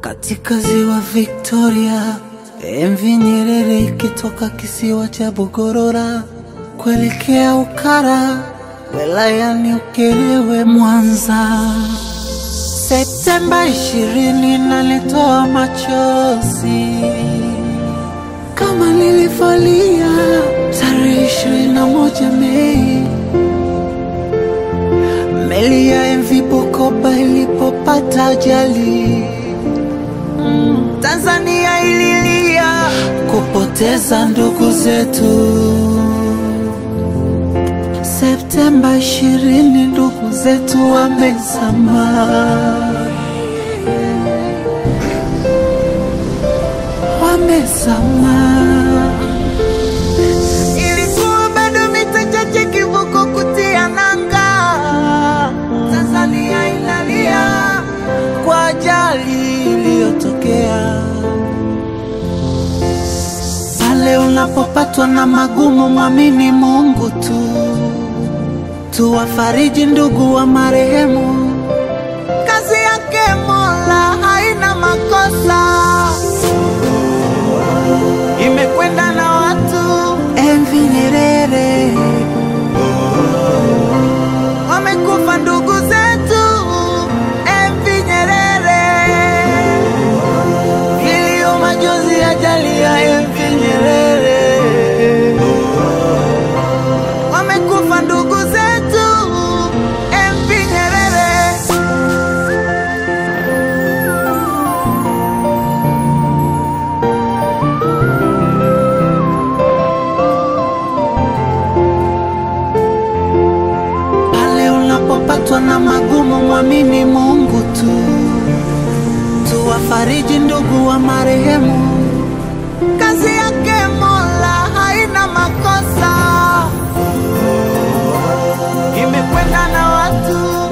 katika ziwa Victoria, MV Nyerere ikitoka kisiwa cha Bogorora kuelekea Ukara wilayani Ukerewe, Mwanza. Septemba ishirini nalitoa machozi kama nilivyolia tarehe ishirini na moja Mei meli ya MV Bukoba ilipopata ajali. Mm, Tanzania ililia kupoteza ndugu zetu. Septemba ishirini ndugu zetu wamezama, wamezama. Ilikuwa bado mita chache kivuko kutia nanga, Tanzania inalia kwa ajali iliyotokea. Pale unapopatwa na magumu, mwamini Mungu tu, tuwafariji ndugu wa marehemu. Kazi yake Mola haina makosa, imekwenda na watu. MV Nyerere wamekufa ndugu zetu. MV Nyerere kilio, majonzi, ajali ya MV Nyerere wamekufa ndugu zetu. MV Nyerere Pale unapopatwa na magumu, mwamini Mungu tu, tuwafariji ndugu wa marehemu. Kazi yake Mola haina makosa, imekwenda na watu.